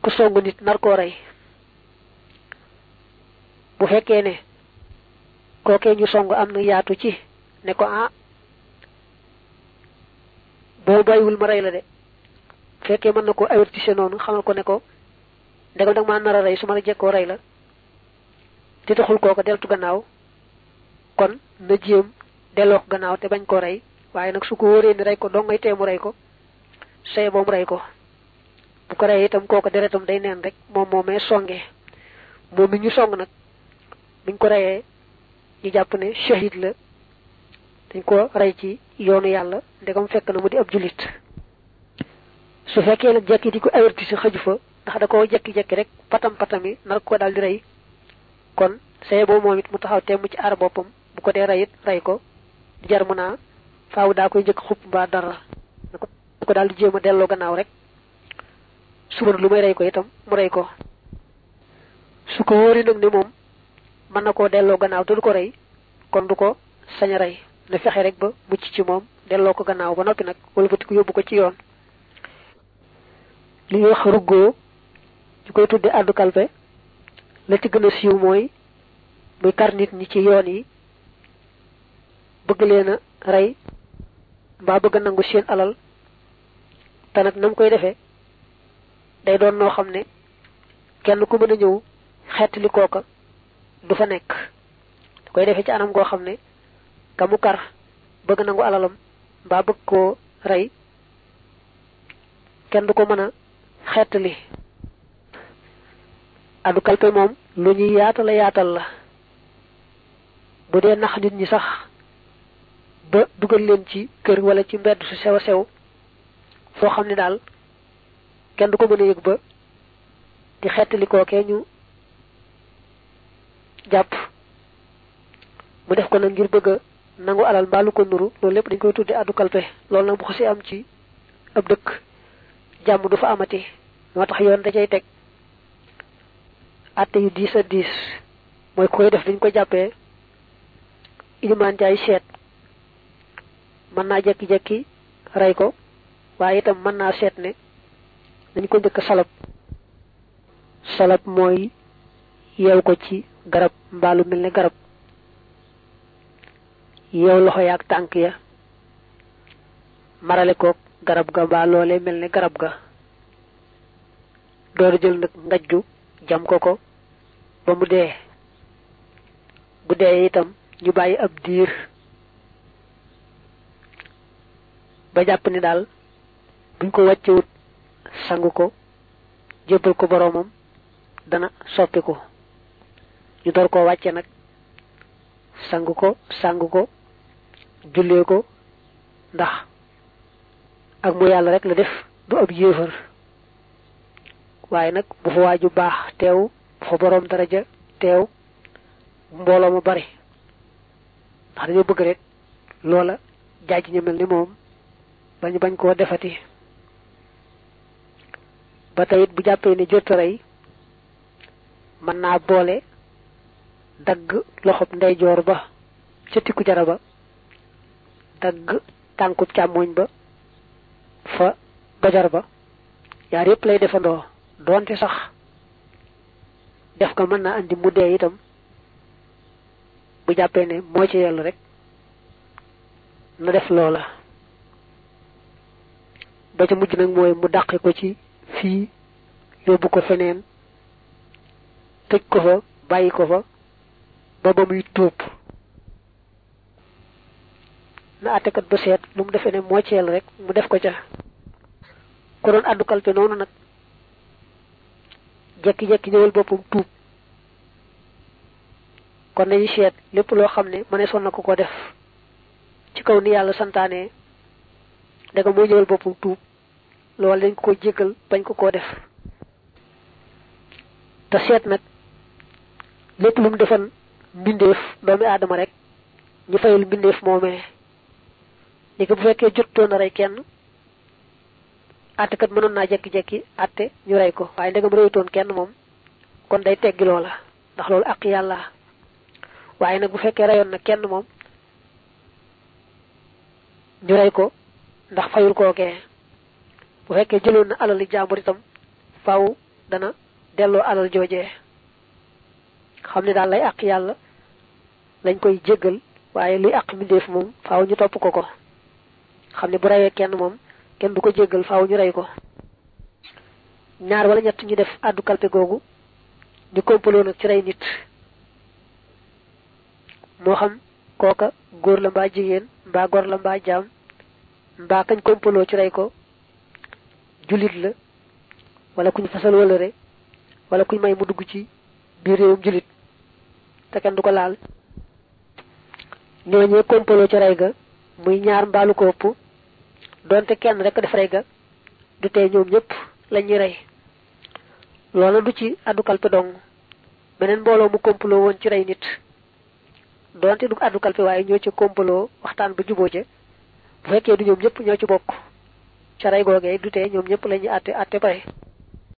ku songu nit nar koo rey bu fekkee ne kookee ñu song am na yaatu ci ne ko ah boo bàyyiwul ma rey la de fekkee mën na ko avertise noonu xamal ko ne ko ndegam dag maa nar a rey su ma la jekkoo rey la te taxul kooko deltu gannaaw kon na jéem delloo ko gannaaw te bañ koo rey waaye nag su ko wóoree ni rey ko dong ngay teemu rey ko say boom rey ko bu ko rey itam kooko deretam day neen rek moom moomee songee moom mi ñu song nag buñ ko reyee ñu jàpp ne shahid la dañ ko rey ci yoonu yàlla ndegam fekk na mu di ab jullit su fekkee nag jekki di ko avertise xëju fa ndax da koo jekki-jekki rek patam patami nar ko daal di rey kon saye boobu moom it mu taxaw temm ci aar boppam bu ko dee rey it rey ko di jar mu naa faaw daa koy njëkk xupp mbaa dara na ko daal di jéem a delloo gannaaw rek suba lu may rey ko itam mu rey ko su ko wóori nag ne moom mën na koo delloo gannaaw te du ko rey kon du ko sañ a rey na fexe rek ba mucc ci moom delloo ko gannaaw ba noppi nag wëlbati ko yóbbu ko ci yoon li ñuy wax ruggoo ñu koy tudde àddu kalpe la ci gën a siiw mooy muy kar nit ñi ci yoon yi bëgg leen a rey mbaa bëgg a nangu seen alal te nag nam koy defee day doon noo xam ne kenn ku mën a ñëw xeetli kooka du fa nekk da koy defee ci anam goo xam ne ka mu kar bëgg nangu alalam mbaa bëgg koo rey kenn du ko mën a xeetli addu kalpe moom lu ñuy yaatal yaatal la bu dee nax nit ñi sax ba dugal leen ci kër wala ci mbedd su sew a sew foo xam ne daal kenn du ko mën a yëg ba di xettali kookee ñu jàpp mu def ko nag ngir bëgg a nangu alal mbaalu ko nuru loolu lépp dañ koy tudde addu kalpe loolu nag bu xasee am ci ab dëkk jàmm du fa amati moo tax yoon da cay teg atte yu diis a diis mooy koy def dañ ko jàppee ilimaan jaay seet mën naa jekki-jekki rey ko waaye itam mën naa seet ne dañ ko njëkk salab salab mooy yeew ko ci garab mbaalu mel ne garab yeew loxo yaag tànk ya marale koog garab ga mbaa loolee mel ne garab ga door jël nag ngajju jam ko ko ba mu dee bu dee itam ñu bàyyi ab diir ba jàpp ni daal buñ ko wàccewut sangu ko jébbal ko boroomam dana soppiku ñu door koo wàcce nag sangu ko sangu ko jullee ko ndax ak mu yàlla rek la def du ab yéefar waaye nag bu fa waaju baax teew bu fa boroom daraja teew mbooloo mu bari ndax dañoo bëgg rek loola jaaj ñu mel ni moom bañ bañ koo defati ba teyit bu jàppee ne jot rey mën naa boole dagg loxob ndeyjoor ba ca tikku jara ba dagg tànkub càmmoñ ba fa bajar ba yaar yépp lay defandoo doonte sax def ko mën naa andi mu dee itam bu jàppee ne moo ci yellu rek na def loola ba ca mujj nag mooy mu dàqi ko ci fii yóbbu ko feneen tëj ko fa bàyyi ko fa ba ba muy tuub na àttekat ba seet lu mu defee ne moo ci yellu rek mu def ko ca ko doon àddu kalpe noonu nag jekki-jekki ñëwal boppam tuub kon nañu seet lépp loo xam ne mëne son na ko ko def ci kaw ni yàlla santaane daga moo ñëwal boppam tuub loolu dañ ko ko jéggal bañ ko koo def te seet nag lépp lu mu defan mbindeef doomi aadama rek ñu fayul mbindeef moomee ni ko bu fekkee jottoon a rey kenn àttekat mënoon naa jekki-jekki àtte ñu rey ko waaye ndegam reyutoon kenn moom kon day teggi loola ndax loolu ak yàlla waaye nag bu fekkee reyoon na kenn moom ñu rey ko ndax fayul kookee bu fekkee jëloon na alali jàmbur itam faw dana delloo alal joojee xam ne daal lay àq yàlla lañ koy jéggal waaye luy àq mbindeef moom faaw ñu topp ko ko xam ne bu reyee kenn moom kenn du ko jéggal faaw ñu rey ko ñaar wala ñett ñu def àddu kalpe googu ñu kompaloo nag ci rey nit moo xam kooka góor la mbaa jigéen mbaa gor la mbaa jaam mbaa kañ kompaloo ci rey ko jullit la wala kuñ fasal wëlëre wala kuñ may mu dugg ci biir réewum jullit te kenn du ko laal ñooñee kompaloo ci rey ga muy ñaar mbaalu ko ëpp donte kenn rek def rey ga du tey ñoom ñëpp lañuy rey loola du ci addu kalpe dong beneen mbooloo mu kompaloo woon ci rey nit donte du addu kalpe waaye ñoo ci kompaloo waxtaan ba juboo ca bu fekkee du ñoom ñëpp ñoo ci bokk ca rey googee du tee ñoom ñëpp lañuy àtte àtte pare